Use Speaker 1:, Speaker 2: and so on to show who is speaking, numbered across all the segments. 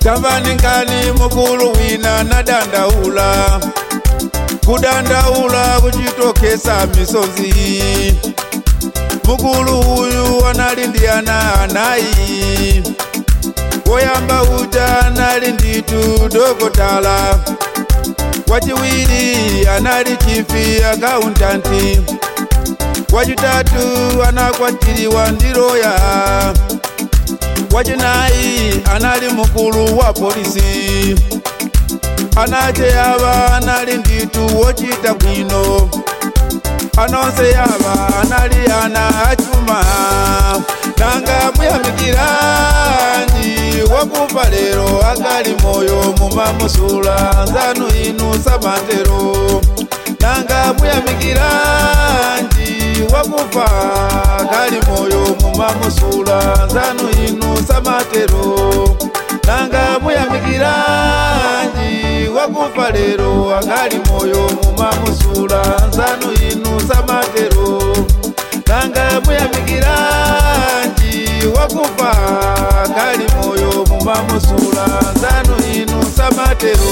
Speaker 1: tamvani nkani mukulu wina nadandaula kudandaula kuchitokesa misozi mukulu uyu anali ndi ana anayi woyamba uja anali nditu dokotala wachiwiri anali chifi akauntanti wachitatu anakwatiriwa ndi loya wachinayi anali mukulu wa polisi anache yava anali nditu wochita bwino anonse yava anali ana achuma nanga muyamikiranji wakufa lero akali moyo mumamusula nzanu inu samatero nanga muyamikiranji wakufa akali moyo mumamusula nzanu inu samatero nanga muyamikiranji wakufa lero akali moyo mumamusula nzanu inu samatero nanga muyamikiranji wakufa akali moyo mumamusula nzanu inu samatero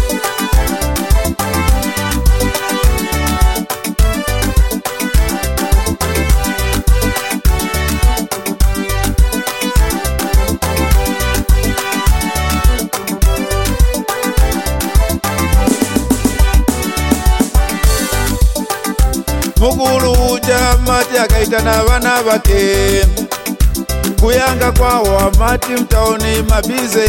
Speaker 1: mukulu uja mati akaitana vana vake kuyanga kwawo amati mtaoni mabize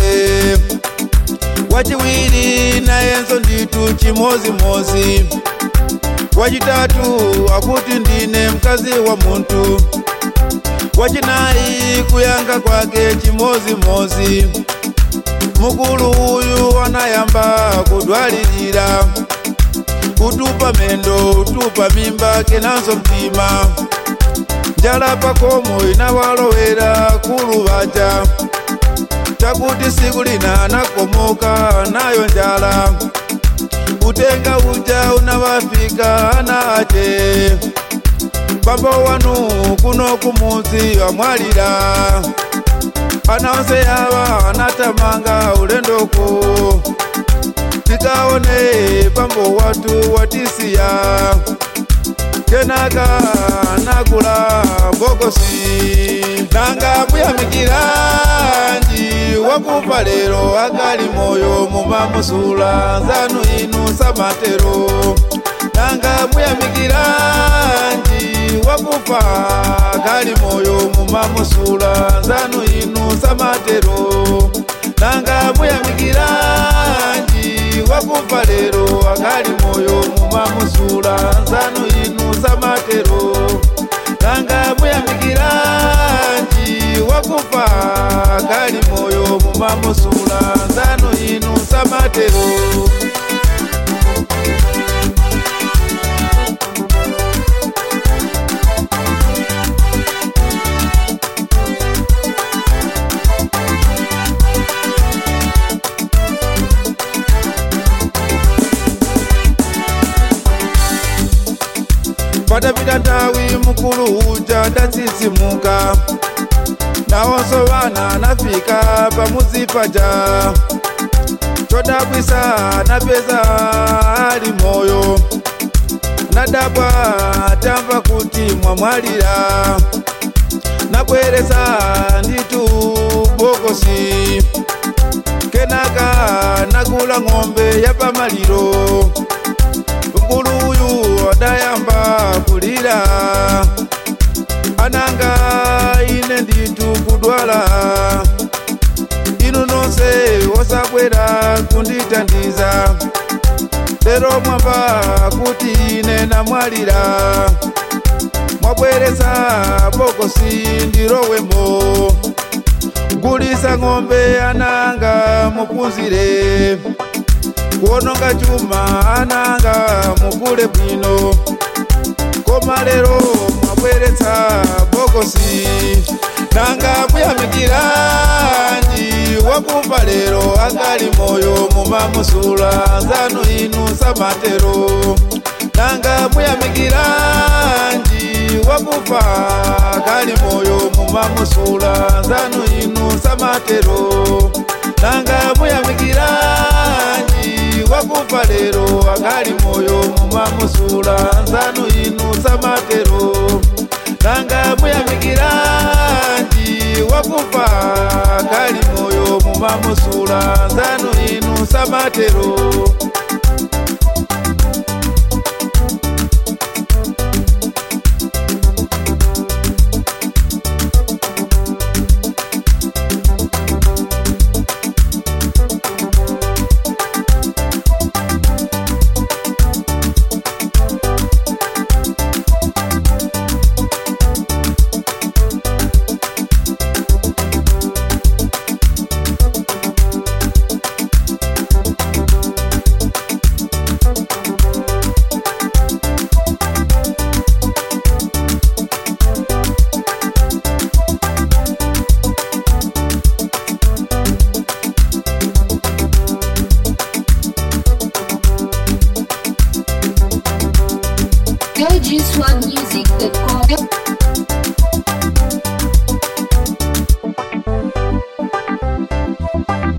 Speaker 1: wachiwiri nayenso nditu chimozimozi wachitatu akuti ndine mkazi wa muntu wachinayi kuyanga kwake chimozimozi mukulu uyu anayamba kudwalirira kutupa mendo utupa mimba kenanso mtima njala pakomo inawalowera kuluvaja takuti siku lina anakomoka nayo njala utenga uja unawafika ana ache bambo wanu kuno kumuzi wamwalira anaonse yava anatamanga ulendoko tikaone pambo watu watisiya kenaka nakula bokosi nanga muyamikiranji wakufa lero akali moyo mumamusula nzanu inu samatero nanga muyamikiranji wakufa akali moyo mumamusula nzanu inu samatero nanga muyamikiranji wakufa lero akali moyo mumamusula nzanu inu samatero nanga muyamikiranji wakufa akali moyo mumamusula nzanu inu samatero patapita nthawi mukulu uja ndatsisimuka nawonso vana nafika pamuzi paja chodabwisa napeza ali moyo nadabwa tamva kuti mwamwalira nabweresa nditu bokosi kenaka nakula ng'ombe yapamaliro mkulu uyu adayamba kulira ananga ine nditu kudwala inu nonse osabwera kunditandiza lero mwamva kuti ine namwalira mwabweresa bokosi ndirowemo gulisa ng'ombe ananga mupunzire kuononga chuma ananga mukule bwino koma lero mwabweretsa bokosi nanga muyamikiranji wakufa lero akali moyo mumamusula nzanu inu samatero nanga muyamikiranji wakufa akali moyo mumamusula nzanu inu samatero nanga muyamikiranji wakufa lero akali moyo mumamusula nzanu inu samatero nanga muyamikiranji wakufa akali moyo mumamusula nzanu inu samatero
Speaker 2: LG Swag Music.com